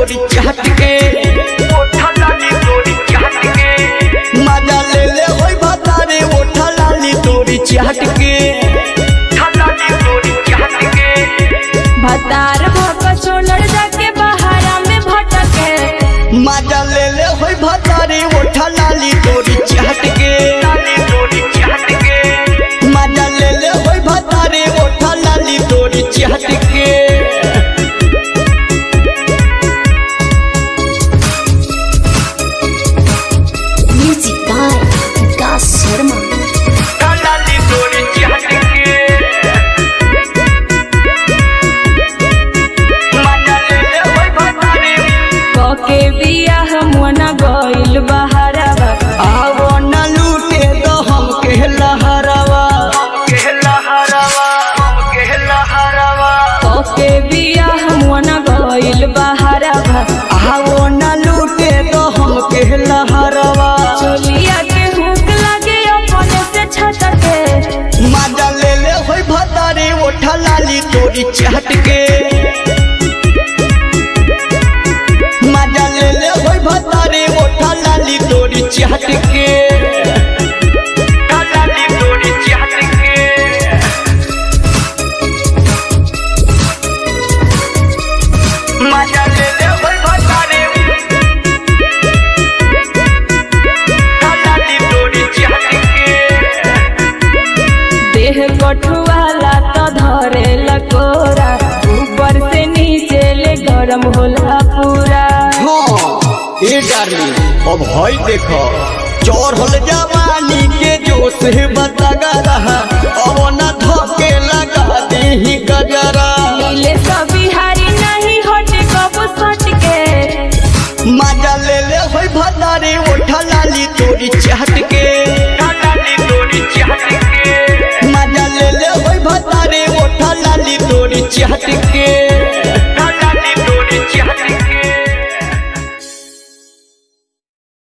तोरी चाट के ओठा लाली तोरी चाट के मजा ले ले होई भतारे ओठा लाली तोरी चाट के ओठा लाली तोरी चाट के भतार भक छोड़ जाके बहारा में भटके मजा ले ले होई भतारे ओठा लाली तोरी चाट के लाली तोरी चाट के मजा ले ले होई भतारे ओठा लाली तोरी चाट के Music by Vikas Sharma. ओठा लाली तोरी चाट के मजा ले ले होई भतारे कके बियाह मुना गइल बहारा आवो न लूटे तो हम कहला हरावा कहला हरावा कहला हरावा कके बियाह मुना गइल बहारा आवो न लूटे तो हम कहला हरावा चोलिया के हुक लगे अपने से छटके मजा ले ले होई भतारे ओठा लाली तोरी चाट के मजा ले ले होई भतारे ओठा लाली तोरी चाट के ओठा लाली तोरी चाट के मजा ले ले होई भतारे ओठा लाली तोरी चाट के देह कठुआला तो धरे लकोरा ऊपर से नीचे ले गरम होला पूरा हाँ ए डार्लिंग अब हई देखो चढ़ल जवानी के जोश है बतागा रहा अब न धोके लगा दे गजरा नीले सब बिहारी नहीं हटे कब सट के मजा ले ले होई भतारे ओठा लाली तोरी चाट के ओठा लाली तोरी चाट के मजा ले ले होई भतारे ओठा लाली तोरी चाट